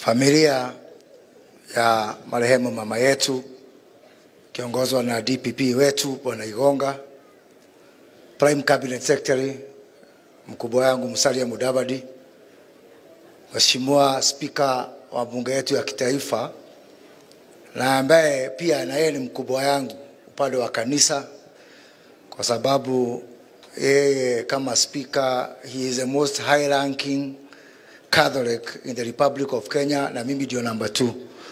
Familia ya marehemu mama yetu kiongozwa na DPP wetu Bwana Igonga, Prime Cabinet Secretary mkubwa wangu Musalia Mudavadi, Mheshimiwa Spika wa bunge yetu ya kitaifa na ambaye pia na yeye ni mkubwa yangu upande wa kanisa, kwa sababu yeye kama speaker he is the most high ranking Catholic in the Republic of Kenya, na mimi ndio number 2.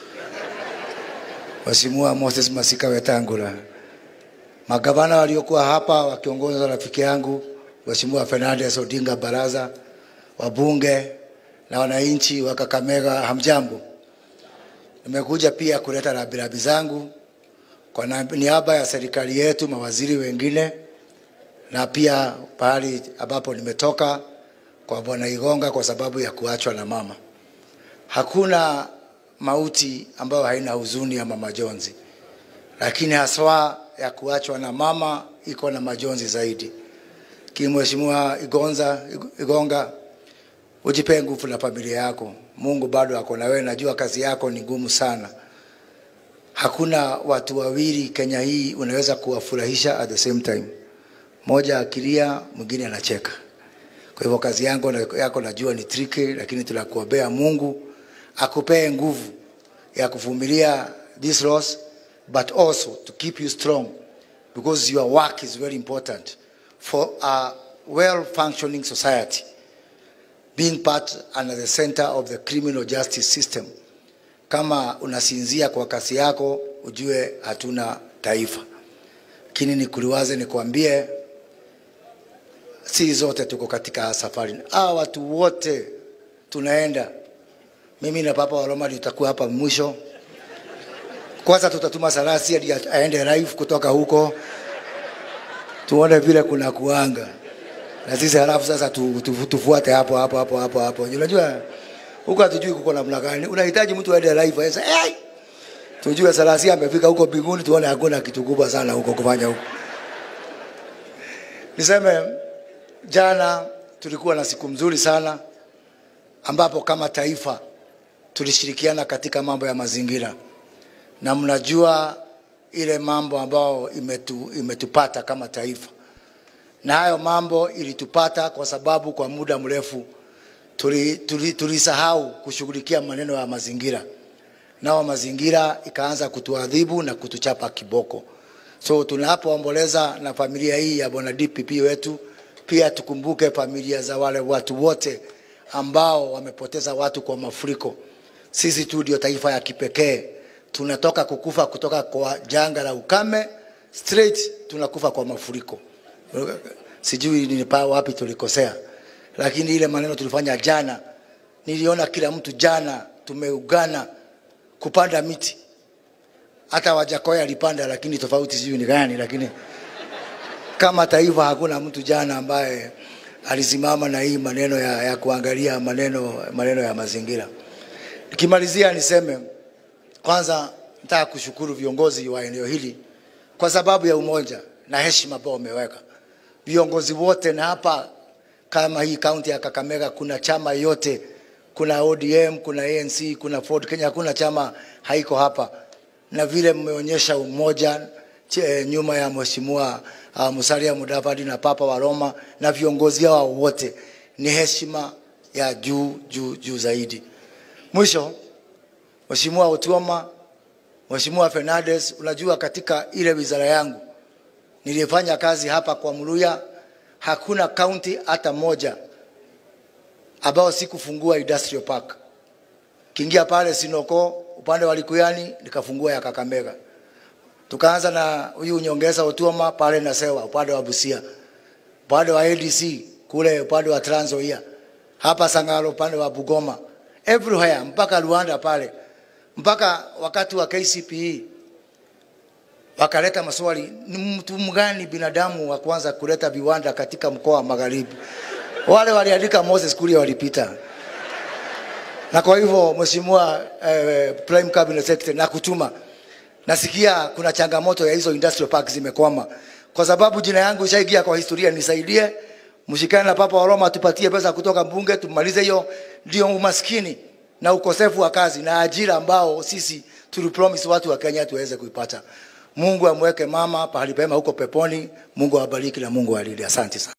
Mheshimiwa Moses Masika Wetangula, magavana waliokuwa hapa wakiongozwa na rafiki yangu Mheshimiwa Fernandes Odinga Baraza, wabunge na wananchi wa Kakamega, hamjambo. Nimekuja pia kuleta rambirambi zangu kwa na- niaba ya serikali yetu, mawaziri wengine na pia pahali ambapo nimetoka kwa Bwana Igonga kwa sababu ya kuachwa na mama. Hakuna mauti ambayo haina huzuni ya mama jonzi, lakini haswa ya kuachwa na mama iko na majonzi zaidi. Kimheshimiwa Igonza Igonga, ujipe nguvu na familia yako. Mungu bado ako na wewe, najua kazi yako ni ngumu sana. Hakuna watu wawili Kenya hii unaweza kuwafurahisha at the same time, mmoja akilia, mwingine anacheka. Kwa hivyo kazi yangu na- yako najua ni tricky, lakini tunakuombea Mungu akupee nguvu ya kuvumilia this loss but also to keep you strong because your work is very important for a well functioning society being part and at the center of the criminal justice system. Kama unasinzia kwa kasi yako, ujue hatuna taifa. Lakini nikuliwaze, nikwambie, si zote tuko katika safari. Hawa watu wote tunaenda, mimi na Papa wa Roma tutakuwa hapa mwisho. Kwanza tutatuma Sarasi hadi aende live kutoka huko, tuone vile kuna kuanga na sisi halafu sasa tu, tu, tufuate hapo hapo hapo hapo hapo. Unajua huko hatujui kuko namna gani, unahitaji mtu aende live aesa, hey! tujue Sarasi amefika huko mbinguni, tuone hakuna kitu kubwa sana huko kufanya huko. Niseme jana tulikuwa na siku mzuri sana ambapo kama taifa tulishirikiana katika mambo ya mazingira, na mnajua ile mambo ambayo imetu, imetupata kama taifa, na hayo mambo ilitupata kwa sababu kwa muda mrefu tulisahau tuli, tulisahau kushughulikia maneno ya mazingira, nao mazingira ikaanza kutuadhibu na kutuchapa kiboko. So tunapoomboleza na familia hii ya bwana DPP wetu, pia tukumbuke familia za wale watu wote ambao wamepoteza watu kwa mafuriko. Sisi tu ndio taifa ya kipekee, tunatoka kukufa kutoka kwa janga la ukame straight tunakufa kwa mafuriko. Sijui ni pa wapi tulikosea, lakini ile maneno tulifanya jana, niliona kila mtu jana tumeugana kupanda miti hata Wajakoya alipanda, lakini tofauti sijui ni gani, lakini kama taifa hakuna mtu jana ambaye alisimama na hii maneno ya, ya kuangalia maneno, maneno ya mazingira. Nikimalizia niseme kwanza, nataka kushukuru viongozi wa eneo hili kwa sababu ya umoja na heshima ambao wameweka viongozi wote, na hapa kama hii kaunti ya Kakamega kuna chama yote, kuna ODM, kuna ANC, kuna Ford Kenya, hakuna chama haiko hapa na vile mmeonyesha umoja che, nyuma ya mheshimiwa uh, Musalia Mudavadi na Papa wa Roma na viongozi hao wote, ni heshima ya juu juu juu zaidi. Mwisho, Mheshimiwa Otuoma, Mheshimiwa Fernandes, unajua katika ile wizara yangu nilifanya kazi hapa kwa Mluya, hakuna kaunti hata moja ambao sikufungua industrial park. Kiingia pale Sinoko upande wa Likuyani nikafungua ya Kakamega. Tukaanza na huyu nyongeza Otuoma pale na Sewa upande wa Busia, upande wa ADC kule upande wa Trans Nzoia, hapa Sangalo upande wa Bugoma, everywhere mpaka Luanda pale, mpaka wakati wa KCPE wakaleta maswali, ni mtu mgani binadamu wa kwanza kuleta viwanda katika mkoa wa Magharibi? Wale waliandika Moses Kuria walipita na kwa hivyo mheshimiwa eh, Prime Cabinet Secretary na kutuma, nasikia kuna changamoto ya hizo industrial park zimekwama, kwa sababu jina yangu ishaingia kwa historia. Nisaidie, mshikane na Papa wa Roma, tupatie pesa kutoka bunge tumalize hiyo. Ndio umaskini na ukosefu wa kazi na ajira ambao sisi tulipromise watu wa Kenya tuweze kuipata. Mungu amweke mama pahali pema huko peponi. Mungu awabariki na Mungu awalinde. Asante sana.